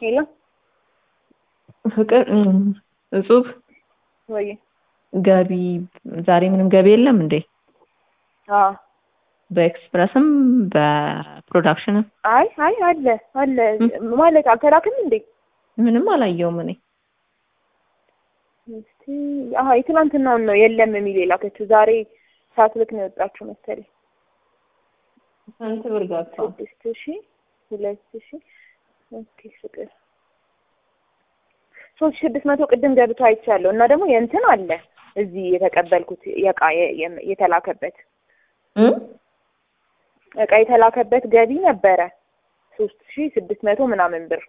ሄሎ ፍቅር እጹብ ወይ ገቢ ዛሬ ምንም ገቢ የለም እንዴ? አዎ በኤክስፕረስም በፕሮዳክሽንም አይ አይ አለ አለ ማለት አልተላክም እንዴ? ምንም አላየውም እኔ። እስቲ አሀ የትናንትናውን ነው የለም የሚል የላከችው ዛሬ ሳትልክ ነው የወጣችው መሰለኝ። ስንት ብር ገብቷል? ስድስት ሺ ሁለት ሺ ኦኬ ፍቅር ሶስት ሺ ስድስት መቶ ቅድም ገብቶ አይቻለሁ እና ደግሞ የእንትን አለ እዚህ የተቀበልኩት የእቃ የ- የተላከበት እም? እቃ የተላከበት ገቢ ነበረ ሶስት ሺ ስድስት መቶ ምናምን ብር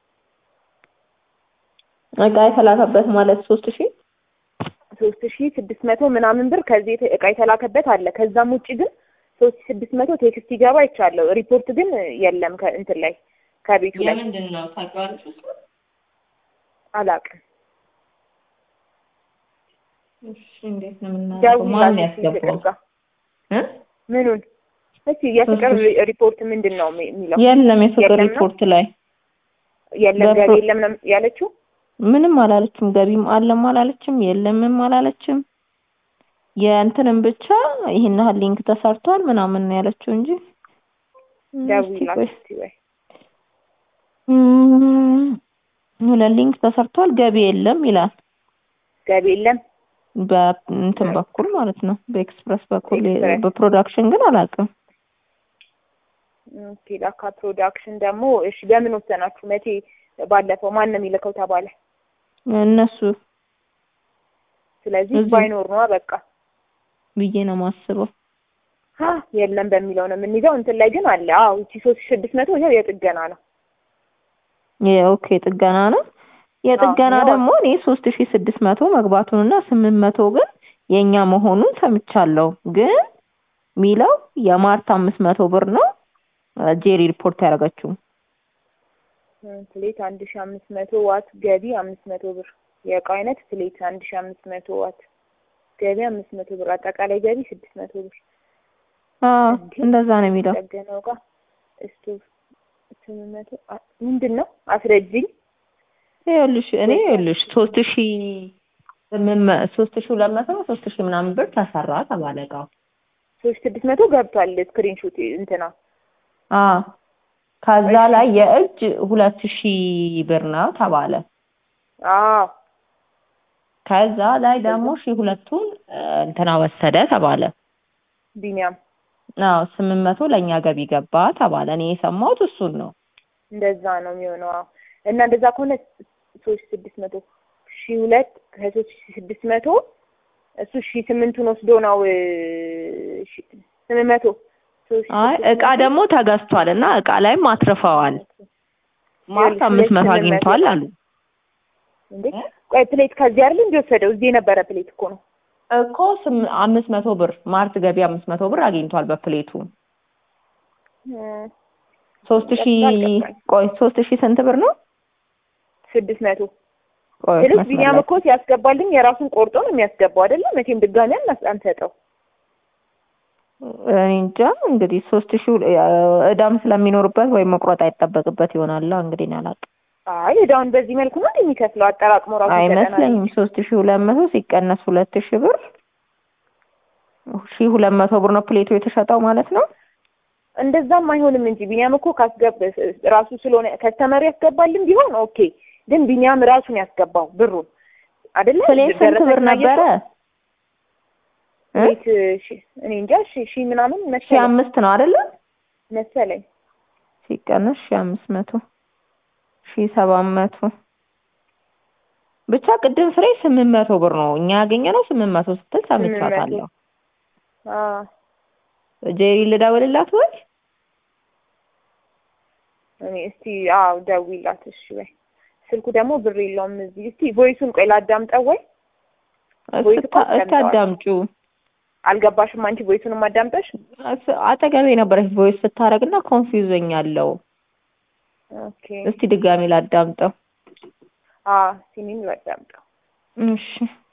እቃ የተላከበት ማለት ሶስት ሺህ ሶስት ሺ ስድስት መቶ ምናምን ብር ከዚህ የተ- እቃ የተላከበት አለ። ከዛም ውጭ ግን ሶስት ሺ ስድስት መቶ ቴክስት ይገባ አይቻለሁ። ሪፖርት ግን የለም ከእንትን ላይ ከቤቱ ላይ የምንድን ነው ታውቂዋለሽ? እሱ? አላውቅም። እሺ እንዴት ነው የምናደርገው? ማን ደውዪላት እስኪ ያስገባው? ፍቅር ጋር እ? ምኑን እስኪ የፍቅር ሶስት ሺ- ሪፖርት ምንድን ነው የሚ- የሚለው? የለም የፍቅር የለም ነው? ሪፖርት ላይ የለም በፕሮ- ገቢ የለም ነው ያለችው። ምንም አላለችም። ገቢም አለም አላለችም፣ የለምም አላለችም። የእንትንም ብቻ ይሄን ያህል ሊንክ ተሰርቷል ምናምን ነው ያለችው እንጂ እስኪ ደውዪላት ቆይ እስኪ ወይ እም፣ ሁለት ሊንክ ተሰርቷል ገቢ የለም ይላል። ገቢ የለም በእንትን በኩል ማለት ነው በኤክስፕረስ በኩል ኤክስፕረስ። በፕሮዳክሽን ግን አላውቅም። ኦኬ ላካ ፕሮዳክሽን ደግሞ እሺ በምን ወሰናችሁ? መቼ ባለፈው ማን ነው የሚልከው ተባለ። እነሱ ስለዚህ እዚህ- ባይኖር ነዋ በቃ ብዬ ነው የማስበው። ሀ የለም በሚለው ነው የምንይዘው። እንትን ላይ ግን አለ። አዎ እቺ ሶስት ሺ ስድስት መቶ ይኸው የጥገና ነው። የኦኬ ጥገና ነው። የጥገና አዎ፣ ደግሞ እኔ ሶስት ሺ ስድስት መቶ መግባቱንና ስምንት መቶ ግን የእኛ መሆኑን ሰምቻለሁ። ግን ሚለው የማርታ አምስት መቶ ብር ነው ጄሪ ሪፖርት ያደረገችው። ፕሌት አንድ ሺ አምስት መቶ ዋት ገቢ አምስት መቶ ብር የእቃው አይነት ፕሌት አንድ ሺ አምስት መቶ ዋት ገቢ አምስት መቶ ብር አጠቃላይ ገቢ ስድስት መቶ ብር አዎ እንዴ? እንደዛ ነው የሚለው። ጠገነው ጋር ስቶቭ ስምንት መቶ አ- ምንድን ነው አስረጅኝ ይኸውልሽ እኔ ይኸውልሽ ሶስት ሺ ስምንት መ- ሶስት ሺ ሁለት መቶ ሶስት ሺ ምናምን ብር ተሰራ ተባለ እቃው። ሶስት ስድስት መቶ ገብቷል ስክሪንሾት እንትና አዎ ከዛ እሺ። ላይ የእጅ ሁለት ሺ ብር ነው ተባለ። አዎ ከዛ ላይ ደግሞ ሺ ሁለቱን እ፣ እንትና ወሰደ ተባለ። ቢኒያም አዎ ስምንት መቶ ለእኛ ገቢ ገባ ተባለ። እኔ የሰማሁት እሱን ነው። እንደዛ ነው የሚሆነው። አዎ እና እንደዛ ከሆነ ሶስት ስድስት መቶ ሺ ሁለት ከሶስት ሺ ስድስት መቶ እሱ ሺ ስምንቱን ወስዶ ነው እ፣ ሺ- ስምንት መቶ ሶስት ሺ አይ ስድስት እቃ መቶ ደግሞ ተገዝቷል እና እቃ ላይም አትርፈዋል። ማርት ይኸውልሽ አምስት መቶ ሁለት ስምንት አግኝቷል መቶ አሉ። እንዴ ቆይ ፕሌት ከዚህ አይደል እንጂ ወሰደው እዚህ የነበረ ፕሌት እኮ ነው። እኮ ስም አምስት መቶ ብር ማርት ገቢ አምስት መቶ ብር አግኝቷል በፕሌቱ። እ፣ ሶስት ሺ አልገባኝ። ቆይ ሶስት ሺ ስንት ብር ነው? ስድስት መቶ ቆይ ስልሽ መስመር ቢኒያም ላይ እኮ ሲያስገባልኝ የራሱን ቆርጦ ነው የሚያስገባው አይደለም። መቼም ድጋሚ አናስ- አንሰጠው። እኔ እንጃ እንግዲህ ሶስት ሺ እዳም ስለሚኖርበት ወይም መቁረጥ አይጠበቅበት ይሆናል እንግዲህ እኔ አላውቅም። አይ እዳውን በዚህ መልኩ ነው እንደ የሚከፍለው አጠራቅሞ ራሱ ይሰጠናል። አይመስለኝም። ሶስት ሺ ሁለት መቶ ሲቀነስ ሁለት ሺ ብር ሺ ሁለት መቶ ብር ነው ፕሌቱ የተሸጠው ማለት ነው። እንደዛም አይሆንም እንጂ ቢኒያም እኮ ካስገብ ራሱ ስለሆነ ከስተመር ያስገባልን ቢሆን ኦኬ። ግን ቢኒያም ራሱን ያስገባው ብሩን አይደለ? ፕሌት ስንት ደረሰኝ ብር ላይ ነበረ? እ? ቤት ሺ እኔ እንጃ ሺ ሺ ምናምን ሺ መሰለኝ አምስት ነው አይደለ? መሰለኝ ሲቀነስ ሺ አምስት መቶ ሺ ሰባት መቶ ብቻ ቅድም ፍሬ ስምንት መቶ ብር ነው እኛ ያገኘነው ስምንት መቶ ስትል ሰምቻታለሁ። አዎ ጄሪ ልደውልላት ወይ? እኔ እስቲ አዎ ደውይላት እሺ ወይ ስልኩ ደግሞ ብር የለውም እዚህ እስቲ ቮይሱን ቆይ ላዳምጠው ወይ ወይ እኮ እስታ- እስቲ ሰምተዋል። አዳምጪው። አልገባሽም አንቺ ቮይሱንም አዳምጠሽ እስ- አጠገቤ ነበረች ቮይስ ስታረግና ኮንፊውዘኝ አለው። ኦኬ እስቲ ድጋሚ ላዳምጠው። አዎ ሲኒም ላዳምጠው እሺ